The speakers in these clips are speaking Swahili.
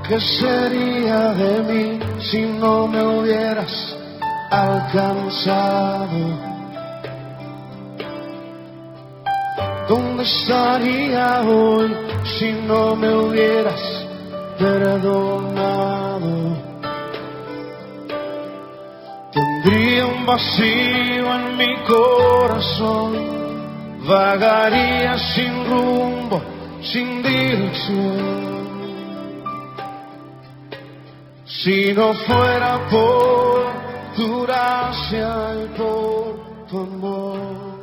¿Qué sería de mí si no me hubieras alcanzado? ¿Dónde estaría hoy si no me hubieras perdonado? Tendría un vacío en mi corazón, vagaría sin rumbo, sin dirección. Si no fuera por tu gracia y por tu amor.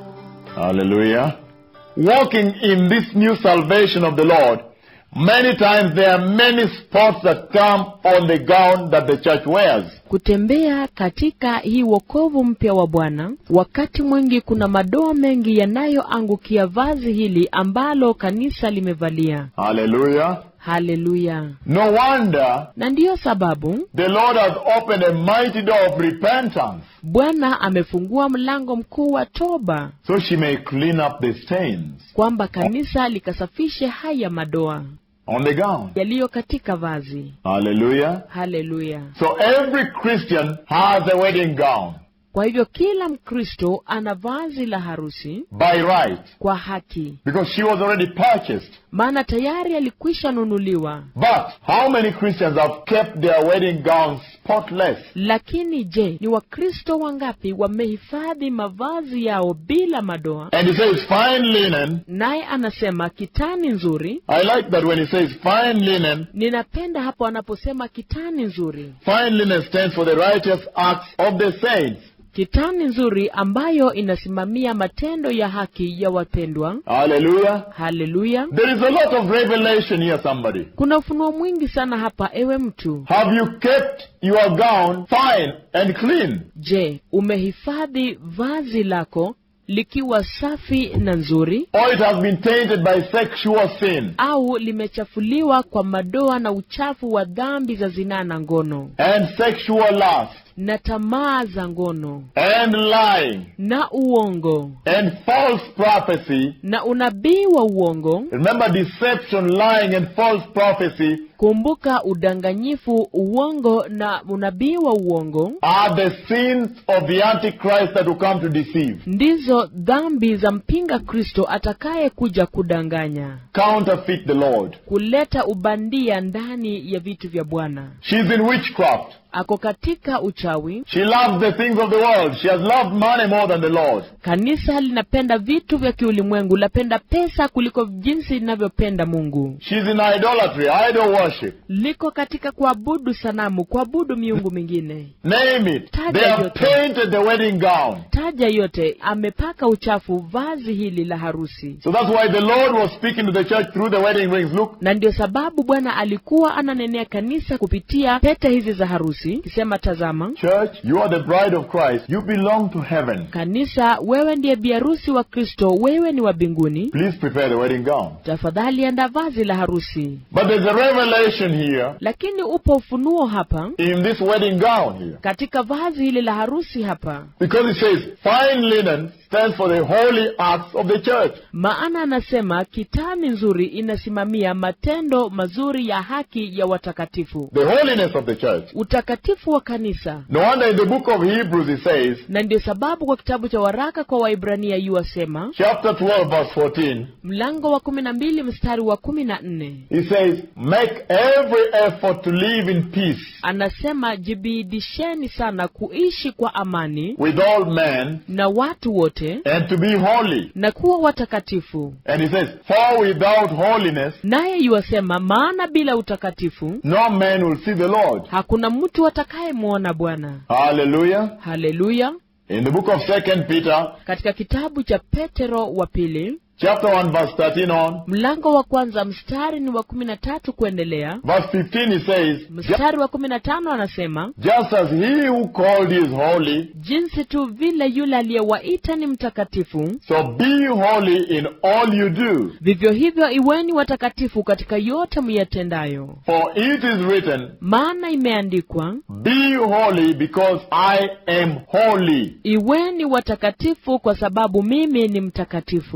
Hallelujah. Walking in this new salvation of the Lord, many times there are many spots that come on the gown that the church wears. Kutembea katika hii wokovu mpya wa Bwana, wakati mwingi kuna madoa mengi yanayoangukia vazi hili ambalo kanisa limevalia. Hallelujah. Haleluya! No wonder Na ndiyo sababu the Lord has opened a mighty door of repentance Bwana amefungua mlango mkuu wa toba, so she may clean up the stains kwamba kanisa likasafishe haya madoa on the gown. yaliyo katika vazi. Hallelujah. Haleluya! So every Christian has a wedding gown Kwa hivyo kila Mkristo ana vazi la harusi by right kwa haki, because she was already purchased. maana tayari alikwisha nunuliwa. But how many Christians have kept their wedding gowns spotless? Lakini je, ni Wakristo wangapi wamehifadhi mavazi yao bila madoa? And he says fine linen. Naye anasema kitani nzuri. I like that when he says fine linen, Ninapenda hapo anaposema kitani nzuri, fine linen stands for the righteous acts of the saints. kitani nzuri ambayo inasimamia matendo ya haki ya wapendwa. Hallelujah. Haleluya! There is a lot of revelation here, somebody. Kuna ufunuo mwingi sana hapa, ewe mtu. Have you kept your gown fine and clean? Je, umehifadhi vazi lako likiwa safi na nzuri, Or it has been tainted by sexual sin au limechafuliwa kwa madoa na uchafu wa dhambi za zinaa na ngono and sexual lust na tamaa za ngono and lying na uongo and false prophecy? na unabii wa uongo. Remember deception, lying and false prophecy Kumbuka, udanganyifu, uongo na unabii wa uongo are the sins of the Antichrist that will come to deceive. ndizo dhambi za mpinga Kristo atakaye kuja kudanganya, Counterfeit the Lord. kuleta ubandia ndani ya vitu vya Bwana. She's in witchcraft. Ako katika uchawi. She loves the things of the world. She has loved money more than the Lord. Kanisa linapenda vitu vya kiulimwengu, lapenda pesa kuliko jinsi linavyopenda Mungu. She's in idolatry, idol worship. Liko katika kuabudu sanamu, kuabudu miungu mingine. Name it. Taja They have yote. painted the wedding gown. Taja yote, amepaka uchafu vazi hili la harusi. So that's why the Lord was speaking to the church through the wedding rings. Look, na ndio sababu Bwana alikuwa ananenea kanisa kupitia pete hizi za harusi, kisema tazama, church, you are the bride of Christ. You belong to heaven. kanisa, wewe ndiye biharusi wa Kristo, wewe ni wa mbinguni. Please prepare the wedding gown. Tafadhali anda vazi la harusi. But there's a revelation here Lakini upo ufunuo hapa in this wedding gown here. katika vazi hili la harusi hapa, Because it says, fine linen stands for the holy acts of the church. maana anasema kitani nzuri inasimamia matendo mazuri ya haki ya watakatifu, The holiness of the church. utakatifu wa kanisa. No wonder in the book of Hebrews it says, Na ndio sababu kwa kitabu cha waraka kwa Waibrania yuwasema chapter 12 verse 14, mlango wa kumi na mbili mstari wa kumi na nne He says, Make every effort to live in peace anasema jibidisheni sana kuishi kwa amani with all men na watu wote and to be holy. na kuwa watakatifu. And he says, For without holiness, Naye yuwasema, maana bila utakatifu no man will see the Lord. hakuna mtu atakayemwona Bwana. Hallelujah. Haleluya! In the book of Second Peter, Katika kitabu cha Petero wa pili chapter 1, verse 13 on, mlango wa kwanza mstari ni wa kumi na tatu kuendelea, verse 15, he says, "Ju- mstari wa kumi na tano anasema Just as he who called you is holy, jinsi tu vile yule aliyewaita ni mtakatifu, so be holy in all you do. vivyo hivyo iweni watakatifu katika yote myatendayo. For it is written, Maana imeandikwa, Be holy because I am holy. iweni watakatifu kwa sababu mimi ni mtakatifu. The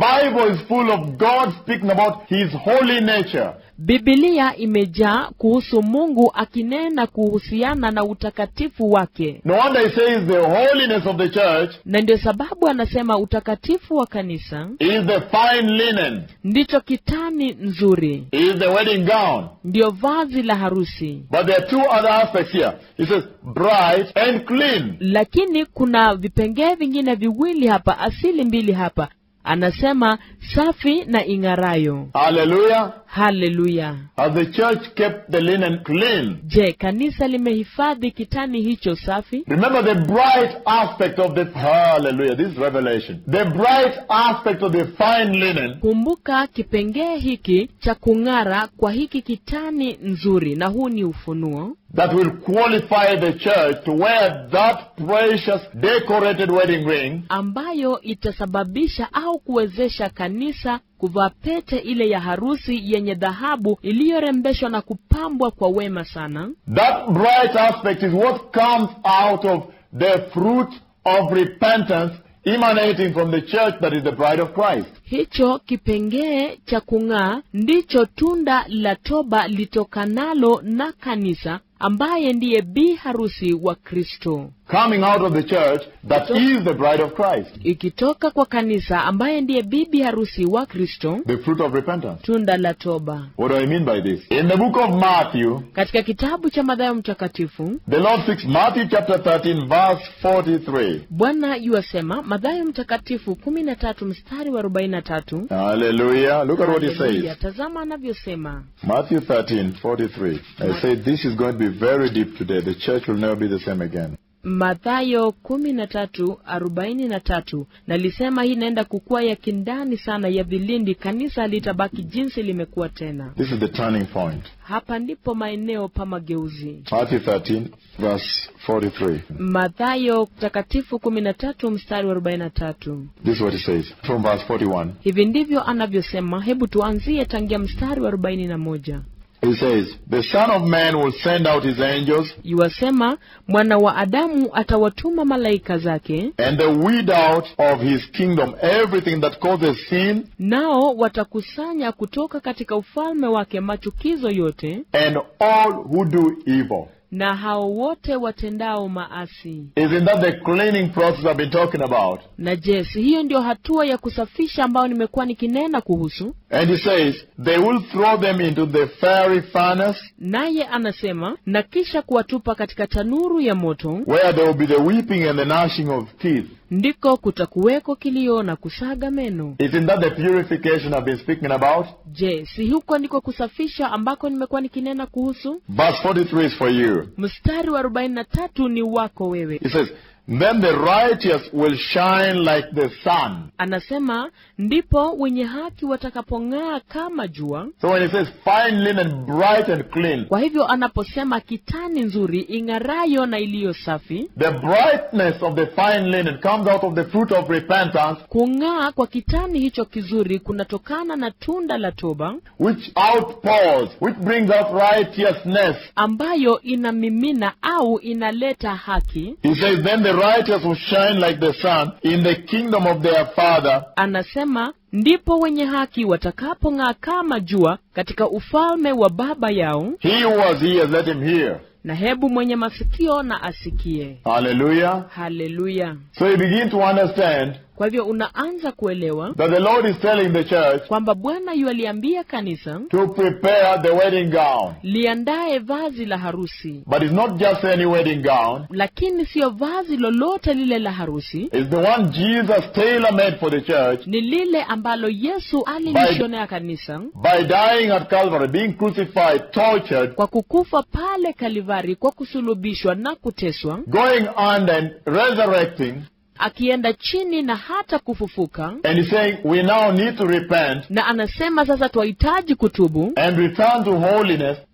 Bible is full of God speaking about His holy nature. bibilia imejaa kuhusu mungu akinena kuhusiana na utakatifu wake No wonder He says the holiness of the church na ndio sababu anasema utakatifu wa kanisa is the fine linen, ndicho kitani nzuri is the wedding gown. ndiyo vazi la harusi But there are two other aspects here. He says bright and clean. lakini kuna vipengee vingine viwili hapa asili mbili hapa anasema safi na ing'arayo Hallelujah. haleluya Has the church kept the linen clean? je kanisa limehifadhi kitani hicho safi Remember the bright aspect of the hallelujah. This is revelation. The bright aspect of the fine linen kumbuka kipengee hiki cha kung'ara kwa hiki kitani nzuri na huu ni ufunuo that will qualify the church to wear that precious decorated wedding ring ambayo itasababisha au kuwezesha kanisa kuvaa pete ile ya harusi yenye dhahabu iliyorembeshwa na kupambwa kwa wema sana That bright aspect is what comes out of the fruit of repentance emanating from the church that is the bride of Christ. hicho kipengee cha kung'aa ndicho tunda la toba litokanalo na kanisa ambaye ndiye bi harusi wa kristo Coming out of the church that is the bride of Christ. ikitoka kwa kanisa ambaye ndiye bibi harusi wa kristo The fruit of repentance. tunda la toba What do I mean by this? In the book of Matthew, katika kitabu cha madhayo mtakatifu the Lord speaks, Matthew chapter 13, verse 43. bwana yuasema madhayo mtakatifu kumi na tatu mstari wa arobaini na tatu Hallelujah. Look at what he Haleluya. says. tazama anavyosema Matthew 13, 43. I say this is going to be very deep today. The church will never be the same again. mathayo kumi na tatu arobaini na tatu nalisema hii inaenda kukuwa ya kindani sana ya vilindi kanisa litabaki jinsi limekuwa tena This is the turning point. hapa ndipo maeneo pa mageuzi Matthew 13, verse 43. mathayo takatifu kumi na tatu mstari wa arobaini na tatu This is what he says from verse 41. hivi ndivyo anavyosema hebu tuanzie tangia mstari wa arobaini na moja He says, The Son of Man will send out his angels, yuwasema mwana wa adamu atawatuma malaika zake and they weed out of his kingdom everything that causes sin nao watakusanya kutoka katika ufalme wake machukizo yote and all who do evil. na hao wote watendao maasi Isn't that the cleaning process I've been talking about? na je si hiyo ndio hatua ya kusafisha ambayo nimekuwa nikinena kuhusu And he says, They will throw them into the fiery furnace, naye anasema na kisha kuwatupa katika tanuru ya moto where there will be the weeping and the gnashing of teeth. ndiko kutakuweko kilio na kusaga meno Isn't that the purification I've been speaking about? je si huko ndiko kusafisha ambako nimekuwa nikinena kuhusu Verse 43 is for you. mstari wa arobaini na tatu ni wako wewe He says, Then the righteous will shine like the sun. anasema ndipo wenye haki watakapong'aa kama jua So when he says fine linen, bright and clean, kwa hivyo anaposema kitani nzuri ing'arayo na iliyo safi the brightness of the fine linen comes out of the fruit of repentance, kung'aa kwa kitani hicho kizuri kunatokana na tunda la toba which outpours, which brings out righteousness. ambayo inamimina au inaleta haki He says, Then the righteous will shine like the sun in the kingdom of their Father. anasema ndipo wenye haki watakapong'aa kama jua katika ufalme wa baba yao He who has ears, let him hear. na hebu mwenye masikio na asikie Hallelujah. haleluya So you begin to understand kwa hivyo unaanza kuelewa that the Lord is telling the church kwamba bwana yualiambia kanisa to prepare the wedding gown. liandaye vazi la harusi But it's not just any wedding gown. lakini siyo vazi lolote lile la harusi It's the one Jesus tailor-made for the church ni lile ambalo yesu alilishonea kanisa by dying at Calvary, being crucified, tortured, kwa kukufa pale kalivari kwa kusulubishwa na kuteswa going under and resurrecting. akienda chini na hata kufufuka And he's saying we now need to repent na anasema sasa twahitaji kutubu and return to holiness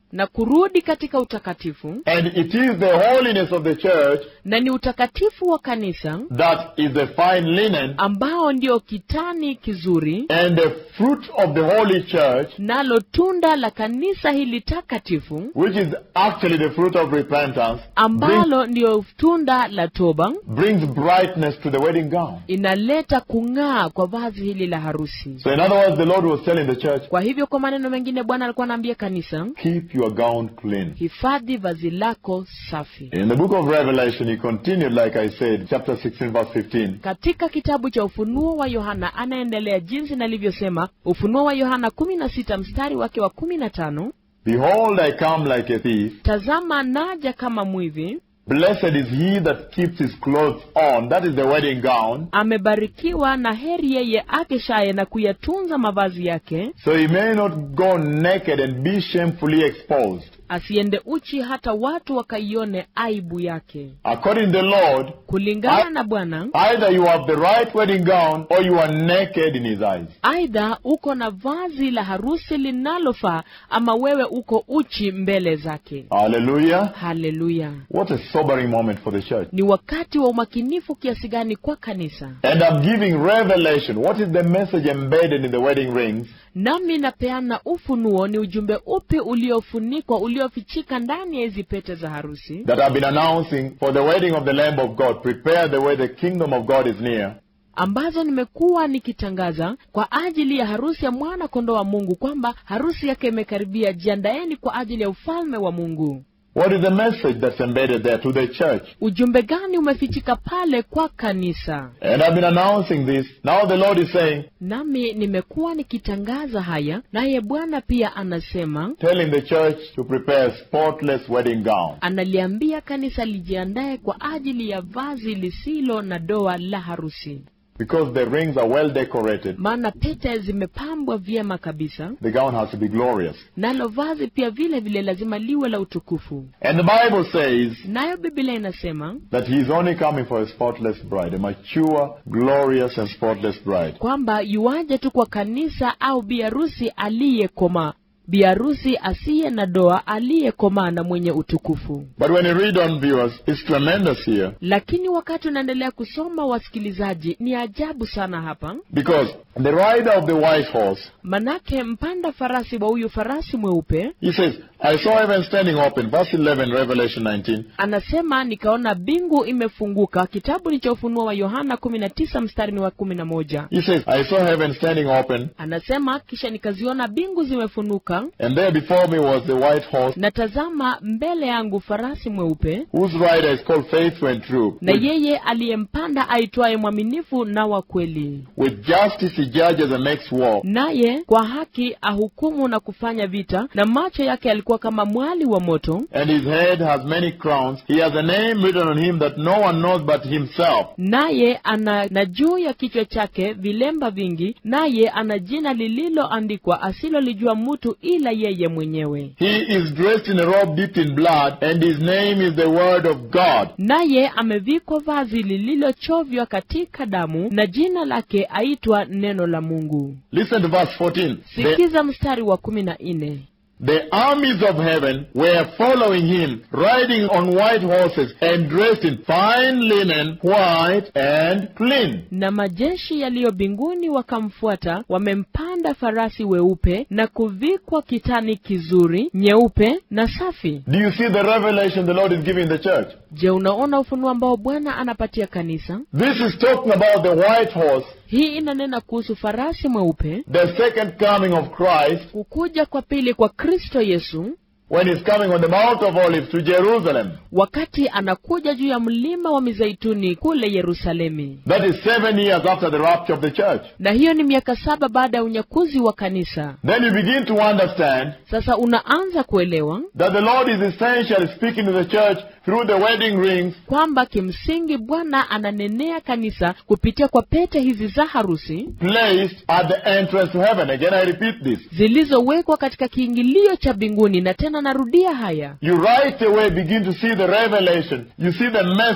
na kurudi katika utakatifu And it is the holiness of the church na ni utakatifu wa kanisa that is the fine linen ambao ndio kitani kizuri and the fruit of the holy church, nalo tunda la kanisa hili takatifu which is actually the fruit of repentance, brings, ambalo ndiyo tunda la toba brings brightness to the wedding gown. inaleta kung'aa kwa vazi hili la harusi So in other words, the Lord was telling the church, kwa hivyo kwa maneno mengine bwana alikuwa anaambia kanisa keep your gown clean. hifadhi vazi lako safi In the book of Revelation, he continued, like I said, chapter 16, verse 15. katika kitabu cha ufunuo wa yohana anaendelea jinsi nalivyosema ufunuo wa yohana kumi na sita mstari wake wa kumi na tano Behold, I come like a thief. tazama naja kama mwivi Blessed is he that keeps his clothes on. That is the wedding gown. amebarikiwa na heri yeye akeshaye na kuyatunza mavazi yake So he may not go naked and be shamefully exposed. asiende uchi hata watu wakaione aibu yake According to the Lord, kulingana I- na bwana either you have the right wedding gown or you are naked in his eyes. aidha uko na vazi la harusi linalofaa ama wewe uko uchi mbele zake Hallelujah. haleluya What a sobering moment for the church. ni wakati wa umakinifu kiasi gani kwa kanisa And I'm giving revelation. What is the message embedded in the wedding rings? nami napeana ufunuo ni ujumbe upi uliofunikwa uliofichika ndani ya hizi pete za harusi that I've been announcing for the wedding of the Lamb of God. Prepare the way the kingdom of God is near. ambazo nimekuwa nikitangaza kwa ajili ya harusi ya mwana kondoo wa mungu kwamba harusi yake imekaribia jiandaeni kwa ajili ya ufalme wa mungu What is the message that's embedded there to the church? ujumbe gani umefichika pale kwa kanisa And I've been announcing this. Now the Lord is saying, nami nimekuwa nikitangaza haya naye bwana pia anasema telling the church to prepare a spotless wedding gown. analiambia kanisa lijiandae kwa ajili ya vazi lisilo na doa la harusi Because the rings are well decorated, maana pete zimepambwa vyema kabisa the gown has to be glorious. nalo vazi pia vile vile lazima liwe la utukufu And the Bible says nayo biblia inasema that He is only coming for a spotless bride, a mature, glorious, and spotless bride. kwamba yuaje tu kwa kanisa au biharusi aliyekomaa biharusi asiye na doa aliyekomaa na mwenye utukufu But when you read on, viewers, it's tremendous here. lakini wakati unaendelea kusoma wasikilizaji ni ajabu sana hapa Because the rider of the white horse manake mpanda farasi wa huyu farasi mweupe He says, I saw heaven standing open. Verse 11, Revelation 19. anasema nikaona bingu imefunguka kitabu ni cha ufunuo wa yohana kumi na tisa mstari ni wa kumi na moja He says, I saw heaven standing open, anasema kisha nikaziona bingu zimefunuka and there before me was the white horse, na tazama mbele yangu farasi mweupe whose rider is called Faithful and True. na With, yeye aliyempanda aitwaye mwaminifu na wa kweli with justice he judges and makes war. naye kwa haki ahukumu na kufanya vita na macho yake yalikuwa kama mwali wa moto And his head has many crowns. He has a name written on him that no one knows but himself. naye ana na juu ya kichwa chake vilemba vingi naye ana jina lililoandikwa asilolijua mtu ila yeye mwenyewe He is dressed in a robe dipped in blood, and his name is the Word of God. naye amevikwa vazi lililochovywa katika damu na jina lake aitwa neno la mungu Listen to verse 14. The, sikiza mstari wa kumi na nne the armies of heaven were following him, riding on white horses and dressed in fine linen, white and clean. na majeshi yaliyo mbinguni wakamfuata wamempanda farasi weupe na kuvikwa kitani kizuri nyeupe na safi Do you see the revelation the Lord is giving the church? je unaona ufunuo ambao bwana anapatia kanisa This is talking about the white horse, hii inanena kuhusu farasi mweupe the second coming of Christ, kukuja kwa pili kwa kristo yesu when he's coming on the Mount of Olives to Jerusalem. wakati anakuja juu ya mlima wa mizeituni kule yerusalemi That is seven years after the rapture of the church. na hiyo ni miaka saba baada ya unyakuzi wa kanisa Then you begin to understand sasa unaanza kuelewa that the Lord is essentially speaking to the church through the wedding rings kwamba kimsingi bwana ananenea kanisa kupitia kwa pete hizi za harusi placed at the entrance to heaven. Again, I repeat this. zilizowekwa katika kiingilio cha mbinguni na tena narudia haya You right away begin to see the revelation. You see the message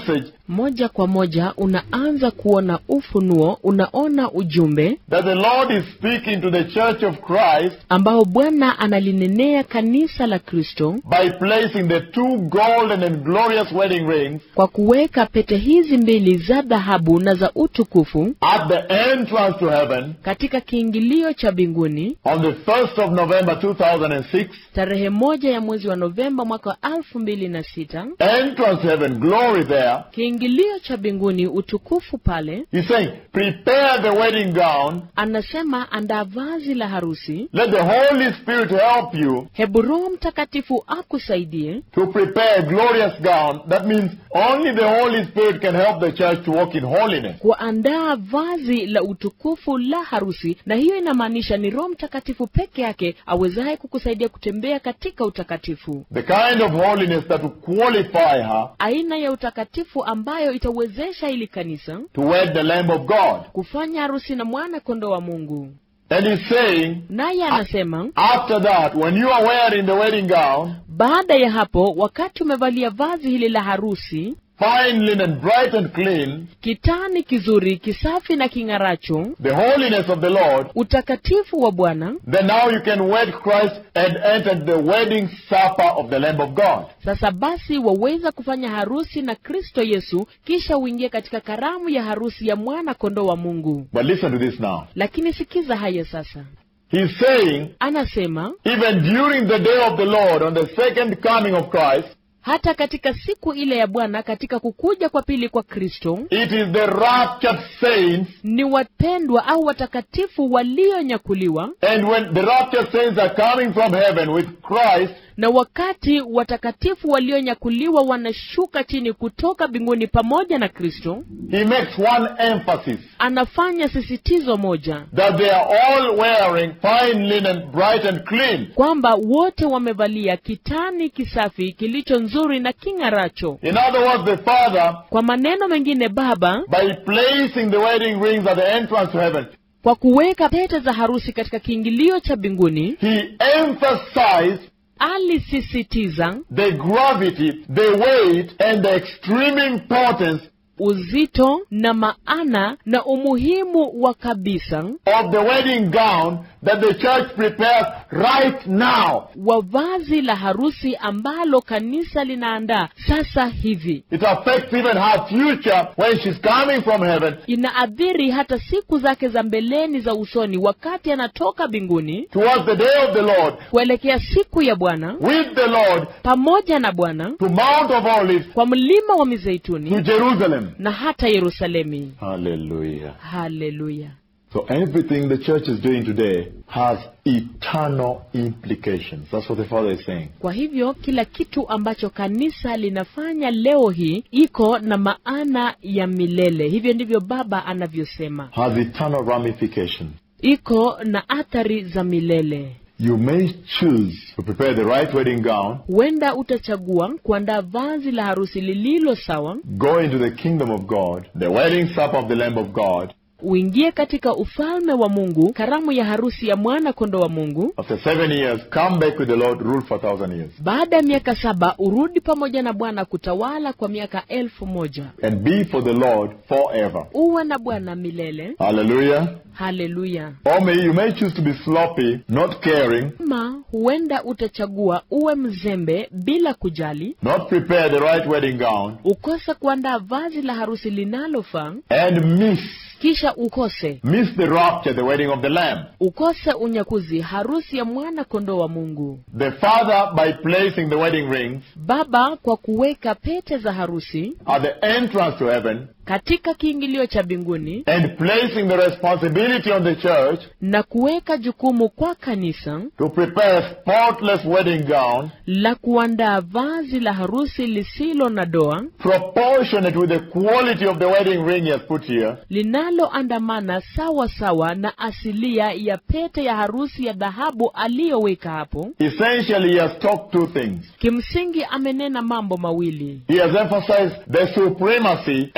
moja kwa moja unaanza kuona ufunuo, unaona ujumbe that the Lord is speaking to the church of Christ ambao Bwana analinenea kanisa la Kristo by placing the two golden and glorious wedding rings kwa kuweka pete hizi mbili za dhahabu na za utukufu at the entrance to heaven katika kiingilio cha mbinguni on the 1st of November 2006. tarehe moja ya mwezi wa Novemba mwaka wa elfu mbili na sita. Entrance to heaven, glory there. Kiingilio cha mbinguni, utukufu pale. He's saying, prepare the wedding gown. Anasema andaa vazi la harusi. Let the Holy Spirit help you Hebu Roho Mtakatifu akusaidie to prepare a glorious gown. That means only the Holy Spirit can help the church to walk in holiness. kuandaa vazi la utukufu la harusi, na hiyo inamaanisha ni Roho Mtakatifu peke yake awezaye kukusaidia kutembea katika utakatifu, The kind of holiness that will qualify her aina ya utakatifu ambayo itawezesha ili kanisa to wed the Lamb of God. kufanya harusi na mwana kondoo wa Mungu. And he's saying, Naye anasema after that, when you are wearing the wedding gown, baada ya hapo, wakati umevalia vazi hili la harusi, fine linen, bright and clean, kitani kizuri, kisafi na king'aracho, the holiness of the Lord, utakatifu wa Bwana, then now you can wed Christ and enter the wedding supper of the Lamb of God. sasa basi waweza kufanya harusi na Kristo Yesu, kisha uingie katika karamu ya harusi ya mwana kondoo wa Mungu. But listen to this now. Lakini sikiza haya sasa, He's saying, anasema even during the day of the Lord, on the second coming of Christ, hata katika siku ile ya Bwana, katika kukuja kwa pili kwa Kristo, it is the raptured saints, ni wapendwa au watakatifu walionyakuliwa and when the raptured saints are coming from heaven with Christ, na wakati watakatifu walionyakuliwa wanashuka chini kutoka mbinguni pamoja na Kristo, he makes one emphasis anafanya sisitizo moja that they are all wearing fine linen, bright and clean. kwamba wote wamevalia kitani kisafi kilicho nzuri na king'aracho. In other words, the Father, Kwa maneno mengine, Baba by placing the wedding rings at the entrance to heaven, kwa kuweka pete za harusi katika kiingilio cha mbinguni he emphasized alisisitiza the gravity, the weight, and the extreme importance uzito na maana na umuhimu wa kabisa of the wedding gown that the church prepares right now. wa vazi la harusi ambalo kanisa linaandaa sasa hivi. It affects even her future when she's coming from heaven Inaathiri hata siku zake za mbeleni za usoni, wakati anatoka mbinguni towards the day of the Lord, kuelekea siku ya Bwana with the Lord, pamoja na Bwana to Mount of Olives, kwa mlima wa to Mizeituni Jerusalem. na hata Yerusalemi. Hallelujah. Haleluya! So everything the church is doing today has eternal implications. That's what the Father is saying. Kwa hivyo kila kitu ambacho kanisa linafanya leo hii iko na maana ya milele. Hivyo ndivyo Baba anavyosema, Has eternal ramifications. iko na athari za milele. You may choose to prepare the right wedding gown, Huenda utachagua kuandaa vazi la harusi lililo sawa, go into the kingdom of God, the wedding supper of the Lamb of God. uingie katika ufalme wa Mungu, karamu ya harusi ya mwana kondoo wa Mungu. After seven years, come back with the Lord, rule for a thousand years. Baada ya miaka saba urudi pamoja na Bwana kutawala kwa miaka elfu moja. And be for the Lord forever. Uwe na Bwana milele. Hallelujah. Haleluya! Or may you may choose to be sloppy, not caring, Ama huenda utachagua uwe mzembe bila kujali, not prepare the right wedding gown, ukose kuandaa vazi la harusi linalofaa, and miss kisha ukose miss the rapture, the wedding of the Lamb. ukose unyakuzi, harusi ya mwana kondoo wa Mungu. The Father, by placing the wedding rings Baba kwa kuweka pete za harusi at the entrance to heaven katika kiingilio cha mbinguni and placing the responsibility on the church na kuweka jukumu kwa kanisa to prepare a spotless wedding gown la kuandaa vazi la harusi lisilo na doa proportionate with the quality of the wedding ring he has put here, linaloandamana sawa sawa na asilia ya pete ya harusi ya dhahabu aliyoweka hapo. essentially he has talked two things. Kimsingi amenena mambo mawili. He has emphasized the supremacy and the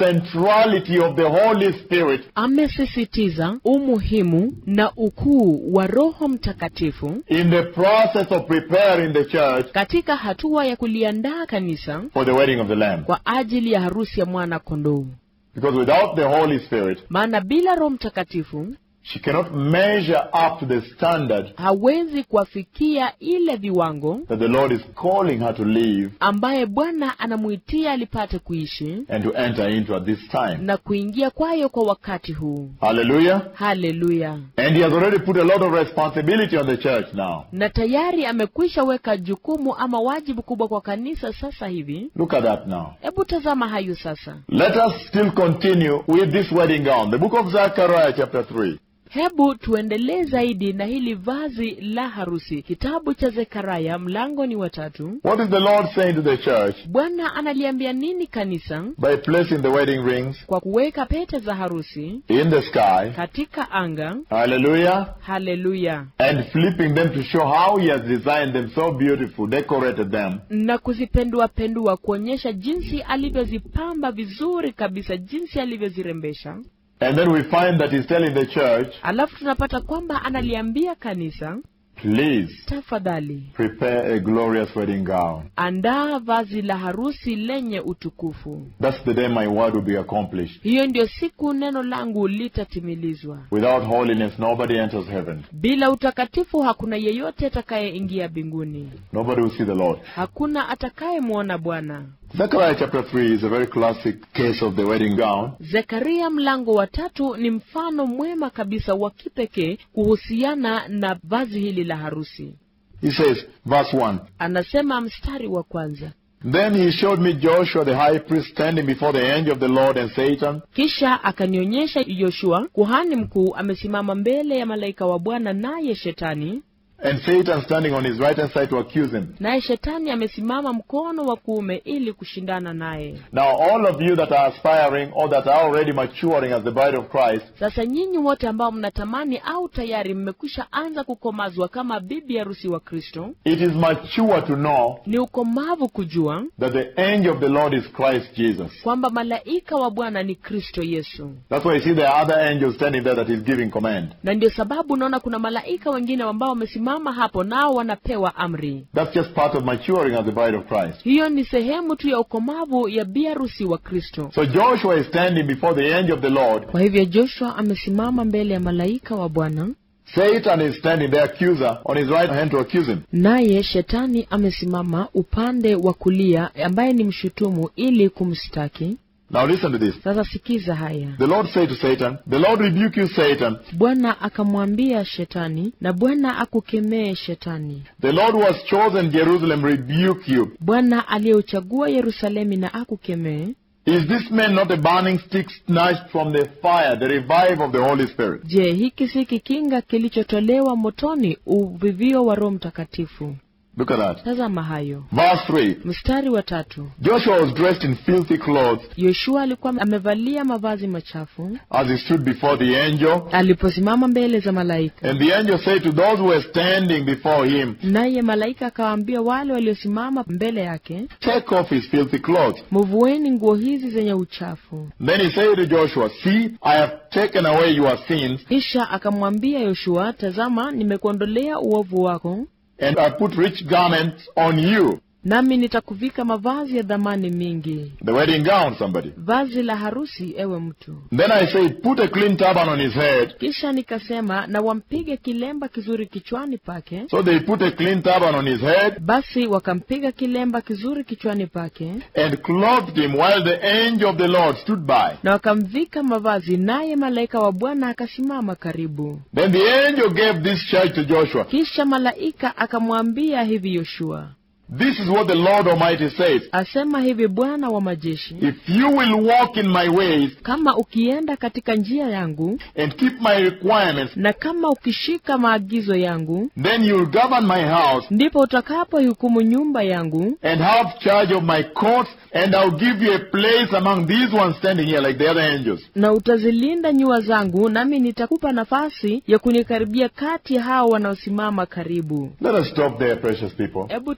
centrality of the Holy Spirit amesisitiza umuhimu na ukuu wa Roho Mtakatifu in the process of preparing the church katika hatua ya kuliandaa kanisa for the wedding of the Lamb. kwa ajili ya harusi ya mwana kondoo. Because without the Holy Spirit, Maana bila Roho Mtakatifu she cannot measure up to the standard hawezi kuwafikia ile viwango that the Lord is calling her to live ambaye Bwana anamuitia alipate kuishi and to enter into at this time. na kuingia kwayo kwa wakati huu. Hallelujah. Haleluya! And he has already put a lot of responsibility on the church now. Na tayari amekwisha weka jukumu ama wajibu kubwa kwa kanisa sasa hivi. Look at that now. Hebu tazama hayo sasa. Let us still continue with this wedding gown. The book of Zechariah, chapter 3. Hebu tuendelee zaidi na hili vazi la harusi, kitabu cha Zekaria mlango ni watatu. What is the Lord saying to the church Bwana analiambia nini kanisa by placing the wedding rings kwa kuweka pete za harusi in the sky? katika anga? Hallelujah. Haleluya! And flipping them to show how He has designed them so beautiful, decorated them. na kuzipendua pendua kuonyesha jinsi alivyozipamba vizuri kabisa, jinsi alivyozirembesha. And then we find that He's telling the church, Alafu tunapata kwamba analiambia kanisa, please tafadhali prepare a glorious wedding gown. andaa vazi la harusi lenye utukufu. That's the day my word will be accomplished. Hiyo ndio siku neno langu litatimilizwa. Without holiness, nobody enters heaven. Bila utakatifu hakuna yeyote atakayeingia mbinguni, Nobody will see the Lord. hakuna atakayemwona Bwana. Zechariah chapter 3 is a very classic case of the wedding gown. Zekaria mlango wa tatu ni mfano mwema kabisa wa kipekee kuhusiana na vazi hili la harusi. He says, verse 1 Anasema mstari wa kwanza, Then he showed me Joshua the high priest standing before the angel of the Lord and Satan, kisha akanionyesha Yoshua kuhani mkuu amesimama mbele ya malaika wa Bwana, naye shetani and Satan standing on his right hand side to accuse him. naye shetani amesimama mkono wa kuume ili kushindana naye. Now, all of you that are aspiring or that are already maturing as the bride of Christ, Sasa nyinyi wote ambao mnatamani au tayari mmekwisha anza kukomazwa kama bibi harusi wa Kristo, it is mature to know ni ukomavu kujua that the angel of the Lord is Christ Jesus. kwamba malaika wa Bwana ni Kristo Yesu, That's why you see there are other angels standing there that is giving command. na ndio sababu unaona kuna malaika wengine ambao wamesimama hapo, nao wanapewa amri. That's just part of maturing as the bride of Christ. Hiyo ni sehemu tu ya ukomavu ya bi harusi wa Kristo. So Joshua is standing before the angel of the Lord. Kwa hivyo Joshua amesimama mbele ya malaika wa Bwana, Satan is standing, the accuser, on his right hand to accuse him. naye shetani amesimama upande wa kulia, ambaye ni mshutumu ili kumshtaki. Now listen to this. Sasa sikiza haya. The Lord said to Satan, The Lord rebuke you, Satan. Bwana akamwambia Shetani, na Bwana akukemee Shetani. The Lord who has chosen Jerusalem rebuke you. Bwana aliyeuchagua Yerusalemi na akukemee. Is this man not a burning stick snatched from the fire, the revive of the Holy Spirit? Je, hiki si kikinga kilichotolewa motoni, uvivio wa Roho Mtakatifu? Look at that. Tazama hayo. Verse 3. Mstari wa tatu. Joshua was dressed in filthy clothes Yoshua alikuwa amevalia mavazi machafu as he stood before the angel. aliposimama mbele za malaika, And the angel said to those who were standing before him, naye malaika akawaambia wale waliosimama mbele yake, Take off his filthy clothes. muvueni nguo hizi zenye uchafu. Then he said to Joshua, See, I have taken away your sins, Kisha akamwambia Yoshua, tazama, nimekuondolea uovu wako, and I put rich garments on you. nami nitakuvika mavazi ya dhamani mingi, The wedding gown, somebody. vazi la harusi, ewe mtu. Then I said, Put a clean turban on his head. Kisha nikasema, na wampige kilemba kizuri kichwani pake. So they put a clean turban on his head Basi wakampiga kilemba kizuri kichwani pake and clothed him while the angel of the Lord stood by. na wakamvika mavazi, naye malaika wa Bwana akasimama karibu. Then the angel gave this charge to Joshua. Kisha malaika akamwambia hivi Yoshua, This is what the Lord Almighty says. asema hivi Bwana wa majeshi, If you will walk in my ways kama ukienda katika njia yangu and keep my requirements, na kama ukishika maagizo yangu, then you will govern my house ndipo utakapohukumu nyumba yangu and have charge of my courts, and I'll give you a place among these ones standing here like the other angels. na utazilinda nyua zangu, nami nitakupa nafasi ya kunikaribia kati ya hao wanaosimama karibu. Let us stop there, precious people. Hebu tukome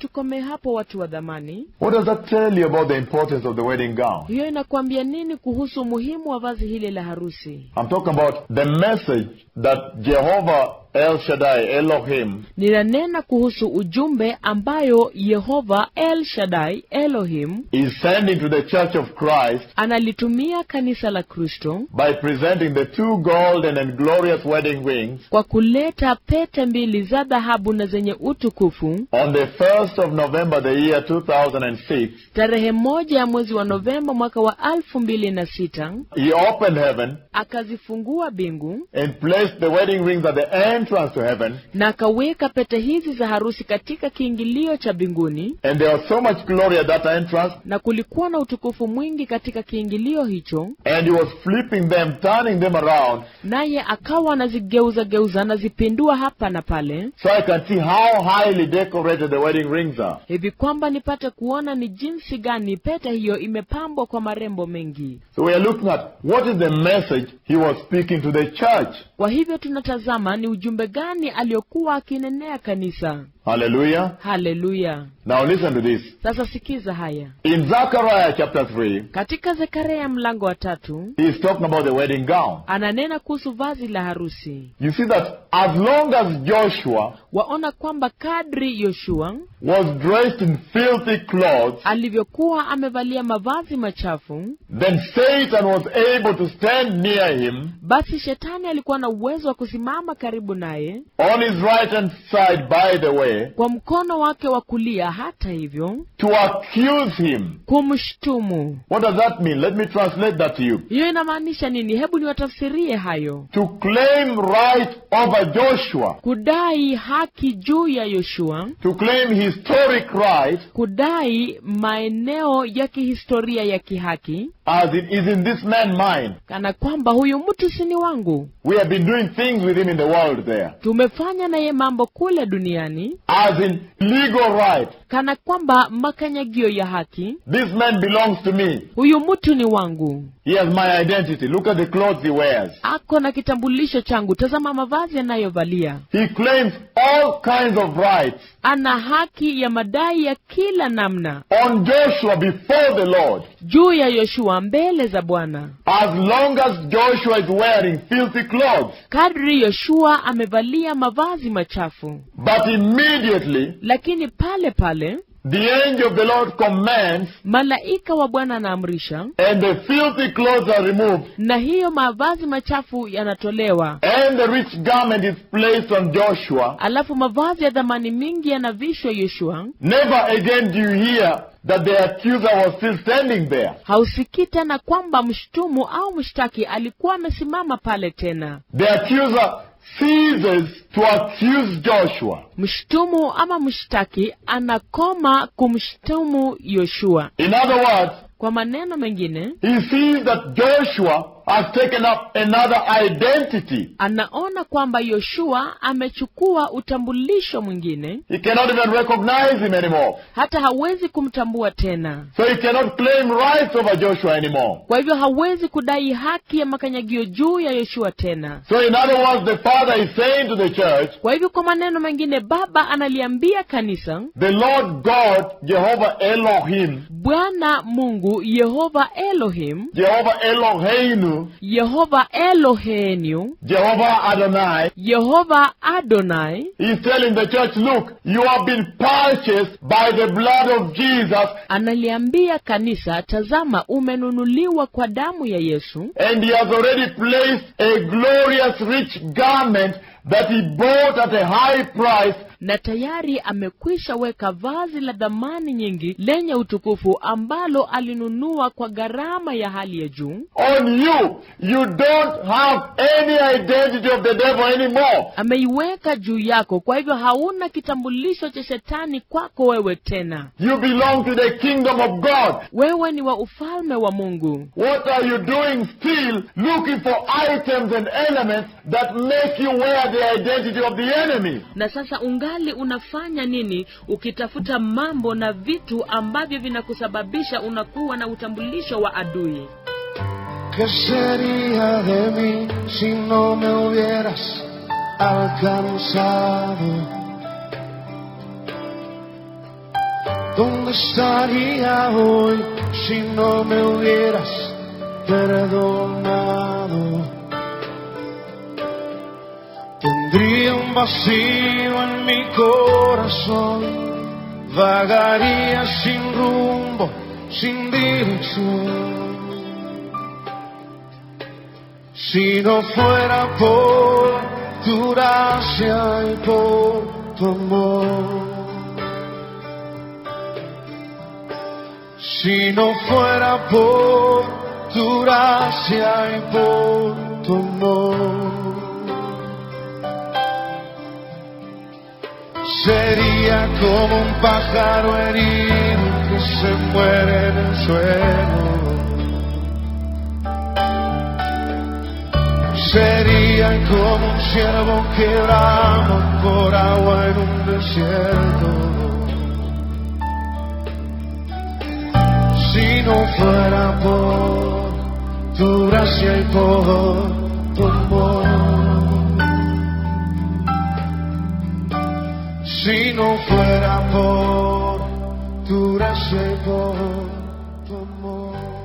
hapo watu wa dhamani What does that tell you about the importance of the wedding gown? hiyo inakuambia nini kuhusu umuhimu wa vazi hili la harusi I'm talking about the message that Jehovah El Shaddai, Elohim, ninanena kuhusu ujumbe ambayo yehova el shaddai elohim is sending to the Church of Christ analitumia kanisa la kristo by presenting the two golden and glorious wedding rings kwa kuleta pete mbili za dhahabu na zenye utukufu on the 1st of November, the year 2006. tarehe moja ya mwezi wa novemba mwaka wa alfu mbili na sita He opened heaven akazifungua mbingu and placed the wedding rings at the entrance to heaven. na akaweka pete hizi za harusi katika kiingilio cha mbinguni And there was so much glory at that entrance. na kulikuwa na utukufu mwingi katika kiingilio hicho And he was flipping them, turning them around, naye akawa anazigeuza geuza anazipindua hapa na pale so I can see how highly decorated the wedding rings are. hivi kwamba nipate kuona ni jinsi gani pete hiyo imepambwa kwa marembo mengi So we are looking at what is the message he was speaking to the church. kwa hivyo tunatazama ni ujumbe gani aliyokuwa akinenea kanisa Hallelujah. haleluya Now listen to this. sasa sikiza haya In Zechariah chapter 3, katika zekaria mlango wa tatu he is talking about the wedding gown. ananena kuhusu vazi la harusi You see that as long as Joshua waona kwamba kadri yoshua was dressed in filthy clothes, alivyokuwa amevalia mavazi machafu then Satan was able to stand near him basi shetani alikuwa na uwezo wa kusimama karibu naye on his right hand side, by the way, kwa mkono wake wa kulia hata hivyo to accuse him. kumshtumu What does that mean? Let me translate that to you. hiyo inamaanisha nini hebu niwatafsirie hayo To claim right over Joshua, kudai haki juu ya yoshua to claim historic right, kudai maeneo ya kihistoria ya kihaki as it is in this man's mind. kana kwamba huyu mtu si ni wangu We have been doing things with him in the world there, tumefanya naye mambo kule duniani as in legal right. kana kwamba makanyagio ya haki This man belongs to me. huyu mtu ni wangu He has my identity. Look at the clothes he wears. ako na kitambulisho changu tazama mavazi anayovalia He claims all kinds of rights ana haki ya madai ya kila namna on Joshua before the Lord. juu ya yoshua mbele za bwana As long as Joshua is wearing filthy clothes. kadri yoshua amevalia mavazi machafu But immediately, lakini pale pale the angel of the Lord commands, malaika wa bwana anaamrisha and the filthy clothes are removed, na hiyo mavazi machafu yanatolewa and the rich garment is placed on Joshua. alafu mavazi ya dhamani mingi yanavishwa yoshua Never again do you hear that the accuser was still standing there. hausikii tena kwamba mshtumu au mshtaki alikuwa amesimama pale tena The accuser ceases to accuse Joshua. mshtumu ama mshtaki anakoma kumshtumu yoshua In other words, kwa maneno mengine he sees that Joshua has taken up another identity. anaona kwamba yoshua amechukua utambulisho mwingine He cannot even recognize him anymore. hata hawezi kumtambua tena So he cannot claim rights over Joshua anymore. kwa hivyo hawezi kudai haki ya makanyagio juu ya yoshua tena So in other words, the Father is saying to the church, kwa hivyo kwa maneno mengine baba analiambia kanisa the Lord God, Jehovah Elohim, bwana mungu yehova elohim Jehovah Eloheinu, yehova elohenu Jehovah Adonai, yehova adonai He's telling the church, look, you have been purchased by the blood of Jesus, analiambia kanisa tazama umenunuliwa kwa damu ya yesu and He has already placed a glorious rich garment that He bought at a high price na tayari amekwisha weka vazi la dhamani nyingi lenye utukufu ambalo alinunua kwa gharama ya hali ya juu on you. You don't have any identity of the devil anymore. ameiweka juu yako kwa hivyo hauna kitambulisho cha shetani kwako wewe tena You belong to the kingdom of God. wewe ni wa ufalme wa mungu What are you doing still looking for items and elements that make you wear the identity of the enemy? na sasa ungali unafanya nini ukitafuta mambo na vitu ambavyo vinakusababisha unakuwa na utambulisho wa adui ¿Qué sería de mí si no me hubieras alcanzado? ¿Dónde estaría hoy si no me hubieras perdonado? Tendría un vacío en mi corazón, vagaría sin rumbo, sin dirección. Si no fuera por tu gracia y por tu amor. Si no fuera por tu gracia y por tu amor. Sería como un pájaro herido que se muere en el suelo. Sería como un ciervo que brama por agua en un desierto. Si no fuera por tu gracia y por tu amor. Si no fuera por tu gracia y por tu amor.